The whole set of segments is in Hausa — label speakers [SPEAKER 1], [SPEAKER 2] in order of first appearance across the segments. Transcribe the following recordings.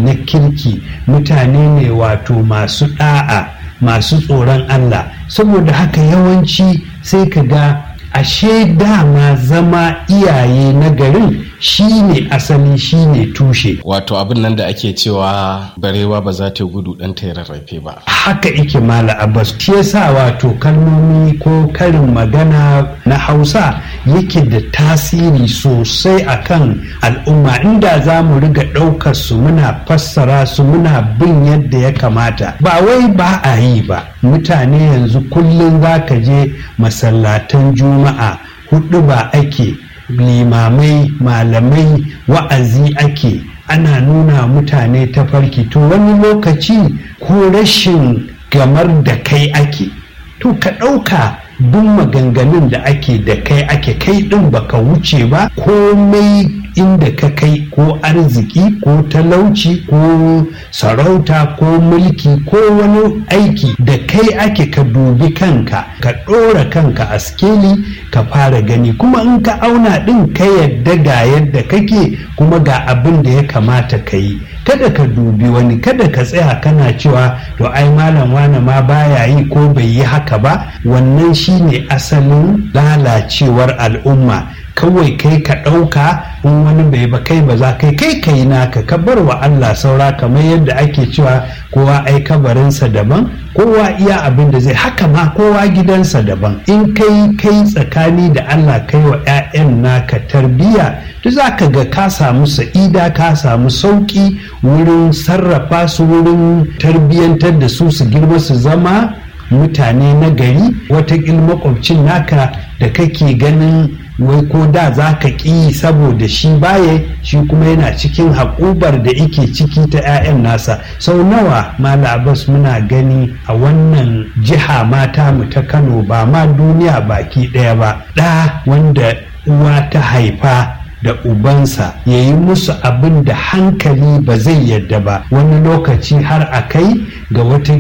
[SPEAKER 1] na kirki mutane ne wato masu ɗa'a masu tsoron Allah saboda haka yawanci sai ka ga ashe dama zama iyaye na garin shine asali shine tushe
[SPEAKER 2] wato abin nan da ake cewa barewa ba za ta gudu dan ta rarrafe ba
[SPEAKER 1] haka ike mala abbas shi yasa wato kalmomi ko karin magana na hausa yake da tasiri sosai akan al'umma inda za mu riga ɗaukar su muna fassara su muna bin yadda ya kamata ba wai ba a yi ba mutane yanzu kullum za ka je masallatan juma'a hudu ba ake limamai malamai wa'azi ake ana nuna mutane ta farki to wani lokaci ko rashin gamar da kai ake to ka ɗauka duk maganganun da ake da kai ake kai ɗin baka wuce ba komai inda ka kai ko arziki ko talauci ko sarauta ko mulki ko wani aiki da kai ake ka dubi kanka ka ɗora kanka a skeli ka fara gani kuma in ka auna ɗin ka yadda ga yadda kake kuma ga abin da ya kamata ka yi kada ka dubi wani kada ka tsaya kana cewa to ai malam wane ma baya yi ko bai yi haka ba wannan shine asalin lalacewar al'umma kawai kai ka ɗauka in wani bai ba kai ba za kai kai kai naka ka bar wa Allah saura kamar yadda ake cewa kowa ai kabarinsa daban kowa iya abin da zai haka ma kowa gidansa daban in kai kai tsakani da Allah kai wa 'ya'yan naka tarbiyya duk za ka ga ka samu sa'ida ka samu sauƙi wurin sarrafa su wurin tarbiyyantar da su su girma su zama mutane na gari wata makwabcin naka da kake ganin wai ko da za ka ƙi saboda shi baye shi kuma yana cikin haƙubar da ike ciki ta 'ya'yan nasa sau nawa mala abbas muna gani a wannan jiha mata mu ta kano ba ma duniya baki ɗaya ba ɗa wanda uwa ta haifa da ubansa ya yi musu abin da hankali ba zai yadda ba wani lokaci har a kai ga wata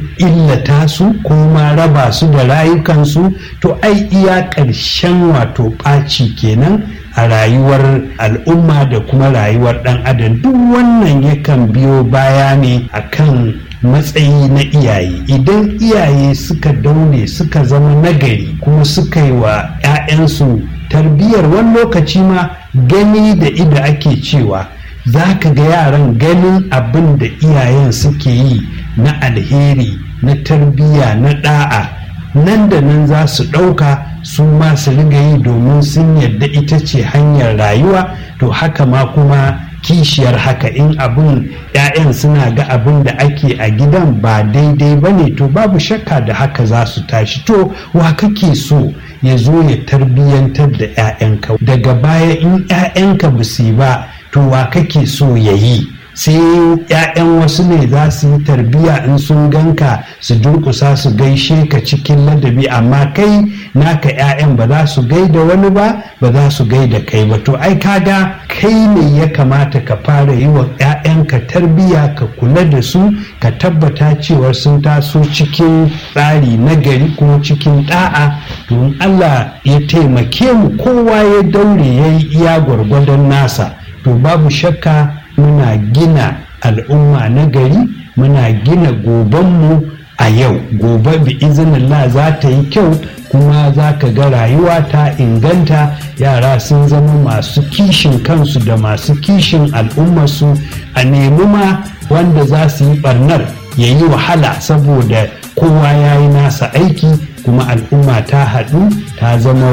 [SPEAKER 1] illata su ko ma raba su da rayukansu to ai iya ƙarshen wato ɓaci kenan a rayuwar al'umma da kuma rayuwar ɗan adam duk wannan yakan biyo baya ne akan matsayi na iyaye idan iyaye suka daure suka zama nagari kuma suka yi wa 'ya'yansu tarbiyyar wani lokaci ma gani da ida ake cewa za ka ga yaran ganin abin da iyayen suke yi na alheri na tarbiyya na da'a nan da nan za su ɗauka su ma su riga yi domin sun yadda ita ce hanyar rayuwa to haka ma kuma kishiyar haka in abin 'ya'yan suna ga abin da ake a gidan ba daidai ba ne to babu shakka da haka za su tashi to wa kake so ya zo ya tarbiyyantar da 'ya'yanka daga baya in 'ya'yanka ba su ba to wa kake so ya yi sai 'ya'yan wasu ne za su yi tarbiyya in sun ganka su durkusa su gaishe ka cikin ladabi amma kai naka 'ya'yan ba za su gaida wani ba ba za su gaida kai ba to ai kaga kai ne ya kamata ka fara yi wa 'ya'yanka tarbiyya ka kula da su ka tabbata cewar sun taso cikin tsari na gari kuma cikin da'a don Allah ya taimake mu kowa ya daure ya yi iya gwargwadon nasa to babu shakka muna gina al'umma na gari muna gina gobenmu a yau gobe bi izinillah za ta yi kyau kuma za ka ga rayuwa ta inganta yara sun zama masu kishin kansu da masu kishin al'ummarsu a nemi ma wanda za su yi barnar ya yi wahala saboda kowa ya yi nasa aiki kuma al'umma ta haɗu ta zama